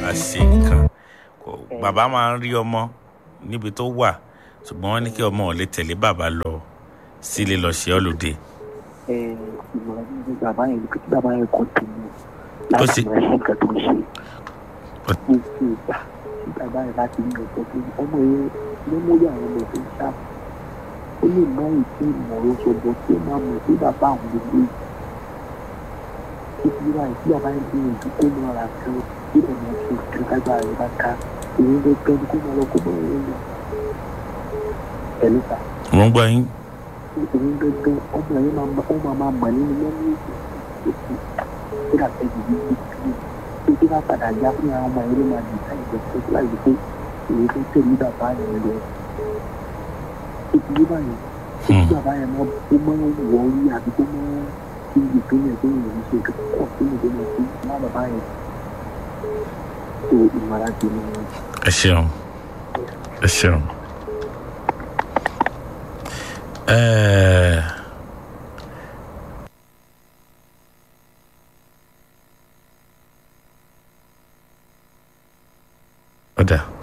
ká ṣe nǹkan kò bàbá máa ń rí ọmọ níbi tó wà ṣùgbọ́n wọ́n ní kí ọmọ ò lè tẹ̀lé bàbá lọ sílé lọ ṣe ọ́lùdé ẹ ìmọ̀ràn ní bàbá yẹn ní kí bàbá yẹn kọ́ tèmi Ó láti sì- máa ṣe nǹkan tó ń ṣe Ó- gbogbo ìgbà tí bàbá yẹn láti ní ọ̀pọ̀ tó ọmọ yẹn ló mú yà àwọn ọmọ tó ń sá ó lè má ìpè ìmọ̀ràn ṣọ̀bọ̀ tí ó máa mọ̀ sí bàbá àwọn gbogbo títí wáyé tí bàbá yẹn bí ìdí kó máa ra kan tí ẹ̀ máa ṣe nǹkan kágbá rẹ̀ bá ká èyí ló gbẹ́ ní kó máa lọ kó máa yẹn lọ pẹ̀lú ta wọ́n gbọ́ yín òun gangan ọmọ yẹn máa ma ó máa máa mọ̀ nínú mẹ́rin èsì tó dà bẹ́ẹ̀ yìí ní ìdílé tó tí bá padà yá fún àwọn ọmọ yẹn ló máa dì sáyẹn lọ sí láì pé èyí tó tẹ̀lé bàbá yẹn lọ ìdílé báyìí tí Hmm. bàbá yẹn máa ó máa ń wọ orí àbí tó máa ń fi ìpínlẹ̀ tó yẹn ní ṣe kọ́ sínú tó máa fi má bàbá yẹn tó ìmọ̀ràn tèmi ni ẹ ṣeun ẹ ṣeun. Ẹ, ọ̀dà